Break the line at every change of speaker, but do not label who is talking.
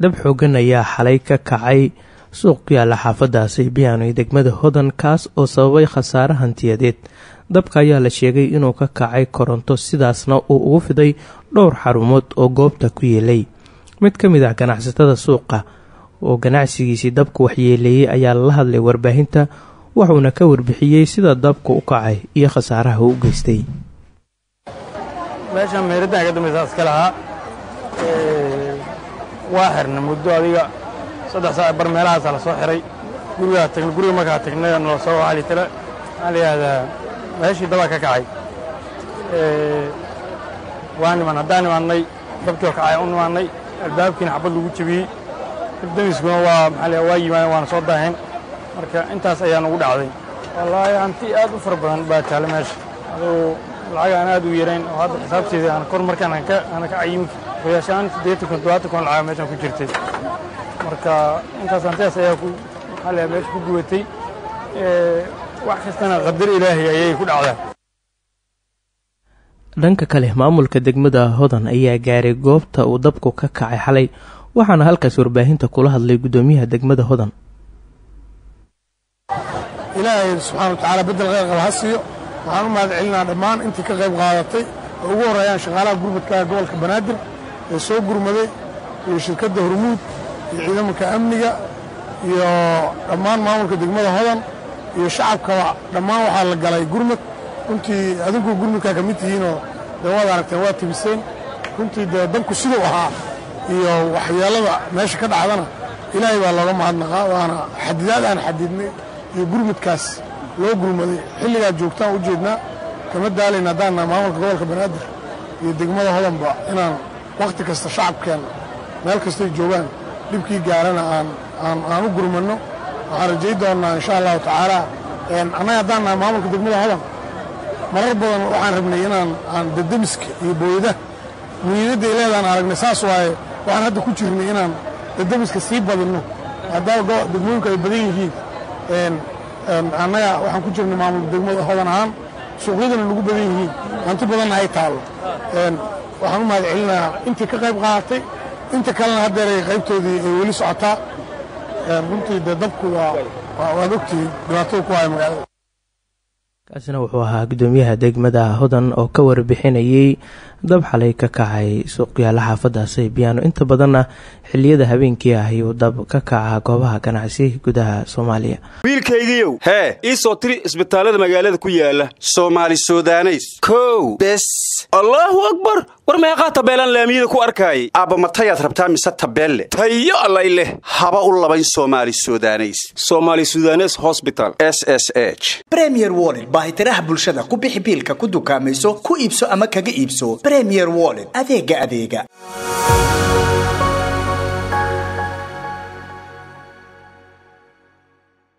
dab xoogan ayaa xalay ka kacay suuq ku yaala xaafadda saybiyaano ee degmada hodan kaas oo sababay khasaare hantiyadeed dabka ayaa la sheegay inuu ka kacay koronto sidaasna uu ugu fiday dhowr xarumood oo goobta ku yeelay mid ka mid ah ganacsatada suuqa oo ganacsigiisii dabku waxyeeleeyey ayaa la hadlay warbaahinta wuxuuna ka warbixiyey sida dabku u kacay iyo khasaaraha uu u geystay
meeshaan meeraddan ka dambaysa iska lahaa waa xirna muddo adiga saddex saac bar meelahaasaa la soo xiray gurigaa tagna guriga markaa tagnay nala soo waxaa tala maxaa la yidhahdaa meeshii dabaa ka kacay waa niman haddaan nimaannay dabkii oo kacay u nimaannay albaabkiina xabad lagu jebiyey dabdamiskuna waa maxaa la waa yimaadeen waana soo daaheen marka intaas ayaa nagu dhacday wallaahi hanti aad u fara badan baa taale meesha aduu lacag aan aad u yarayn oo hadda xisaabteeda aan kor markaan aan ka aan ka cayimin qoyaashaan siddeetan kun toddobaatan kun lacag meeshaan ku jirtay marka intaas hantidaas ayaa ku maxaa la meesha ku gubatay wax kastana qadar ilaahay ayay ku dhacdaa
dhanka kale maamulka degmada hodan ayaa gaaray goobta uu dabku ka kacay xalay waxaana halkaas warbaahinta kula hadlay guddoomiyaha degmada hodan
ilaahay subxaana wa tacaala beddel kheyrqal ha siiyo waxaan u mahad celinaa dhammaan intii ka qayb qaadatay oo ugu horreeyaan shaqaalaha gurmadka gobolka banaadir ee soo gurmaday iyo shirkadda hormuud iyo ciidamanka amniga iyo dhammaan maamulka degmada hodan iyo shacabkaba dhammaan waxaa la galay gurmad runtii adinku gurmadkaa ka mid tihiinoo dee waad aragteen waa tibiseen runtii dee dabku siduu ahaa iyo waxyeellada meesha ka dhacdana ilaahay baa looga mahadnaqaa waana xadidaad aan xadidnay iyo gurmudkaas loo gurmaday xilligaa joogtaan u jeednaa kama daalayna haddaanna maamulka gobolka banaadir iyo degmada hodanba inaan wakhti kasta shacabkeenna meel kastay joogaan dhibkii gaarana aan u gurmanno waxaan rajay doonnaa insha allahu tacaala annaga haddaan nahay maamulka degmada hodan marar badan waxaan rabnay inaan aan dadamiska iyo booyada muhiimadda ay leedaan aragnay saas waaye waxaan hadda ku jirnay inaan dadamiska sii badinno maadaama degmooyinku ay badan yihiin annaga waxaan ku jirnay maamulka degmada hodan ahaan suuqyadana nagu badan yihiin hanti badanna ay taallo waxaan u mahad celinayaa intii ka qayb qaadatay inta kalena haddeer ay qaybtoodii ay weli socotaa runtii dee dabku waa waad ogtihiin dhibaatada ku haya magaalada
kaasina wuxuu ahaa guddoomiyaha degmada hodan oo ka warbixinayey dab xalay ka kacay suuqyaala xaafadda saybiyaano inta badanna xiliyada habeenkii ah ayuu dab ka kaca goobaha ganacsi gudaha soomaaliya
wiilkaygiiow hee ii soo tiri isbitaallada magaalada ku yaala soomaali sudaneys kow bes allaahu akbar war meeqaa tabeelaan laamiyada ku arkaayay aabba matayaad rabtaa mise tabeelle tayo allay leh haba u labayn soomaali sudaneys somaali sudanes hosbital s s h
bremier wollet baahitiraha bulshada ku bixi biilka ku dukaamayso ku iibso ama kaga iibso bremier wollet adeega adeega